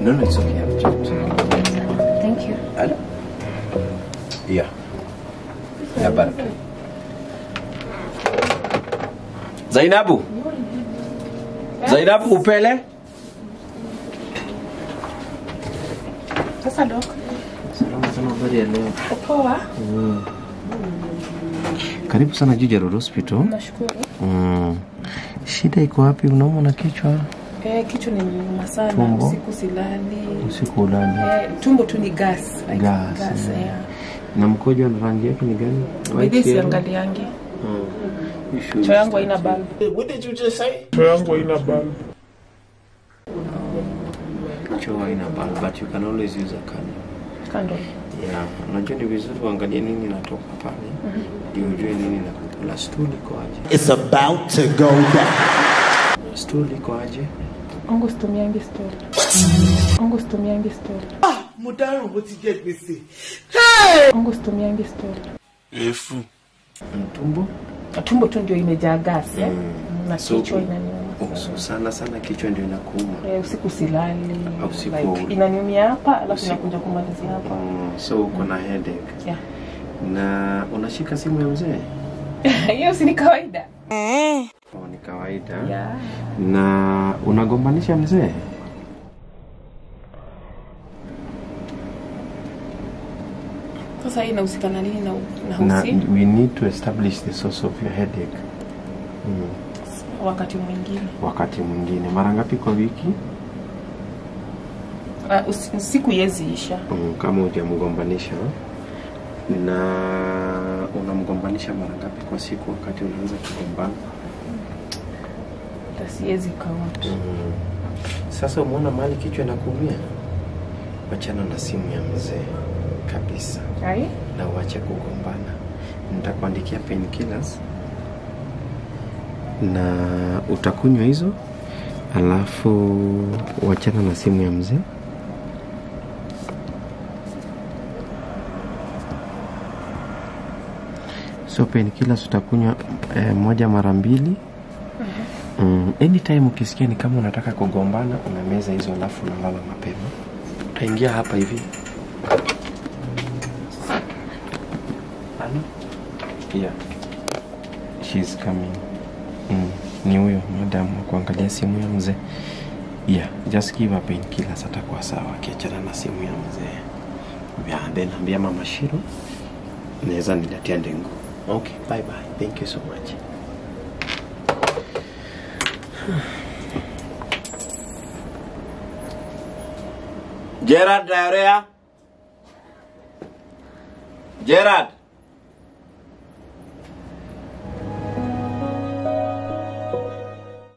No, no, it's okay. I've checked. Thank you. Hello? Yeah. Ya baraka. Zainabu. Zainabu upele? Sasa dok, Salama sana habari ya leo. poa. Karibu sana Juja Hospital. Nashukuru. Mm. Shida iko wapi? Unaumwa na kichwa? Eh, kichwa ni nyuma sana, Tumbo? usiku silali. Usiku ulali. Eh, tumbo tu ni gas. Like Gas, gas yeah. yeah. Na mkojo na rangi yake ni gani? By this yellow? siangaliangi. Mm. You should Choo yangu start haina to- bulb. Choo haina bulb, but you can always use a candle. Kando. Yeah, unajua ni vizuri uangalie nini inatoka pale ndio ujue nini inakula. Stool iko aje? It's about to go down. Stool iko aje? Ongo situmiangi story. Ongo situmiangi story. mo dáràn bó ti jẹ gbèsè. Ongo situmiangi story. Mtumbo? Tumbo tu ndio imejaa gas eh? Na So, kichwa inaniuma. oh, so sana sana kichwa ndio inakuuma. Eh, usiku silali. Au usiku Like, hauli. inaniumia hapa alafu Usiku. inakuja kumalizia hapa. Mm, so uko na headache. Yeah. Na unashika simu ya mzee? Hiyo si ni kawaida. Oh, ni kawaida. Yeah. Na unagombanisha mzee? Sasa hii inahusika na nini na na Na usi we need to establish the source of your headache. Mm. wakati mwingine. Wakati mwingine mara ngapi kwa wiki? Uh, usi- usiku yezi isha. Mm, kama hujamgombanisha na unamgombanisha mara ngapi kwa siku wakati unaanza kugombana? Hata siwezi count. Mm. Sasa umeona mahali kichwa inakuumia, wachana na simu ya mzee kabisa Ai? na uache kugombana. Nitakuandikia painkillers na utakunywa hizo, alafu wachana na simu ya mzee. So painkillers utakunywa eh, moja mara mbili Mm, anytime ukisikia ni kama unataka kugombana unameza hizo alafu unalala mapema. Utaingia hapa hivi. Hello? Yeah. She's coming. Mm, ni huyo madam wa kuangalia simu ya mzee. Yeah, just give her painkillers atakuwa sawa akiachana na simu ya mzee. Yeah, then ambia mama Shiro naweza niletea ndengu. Okay, bye bye. Thank you so much. Gerard diarrhea. Gerard.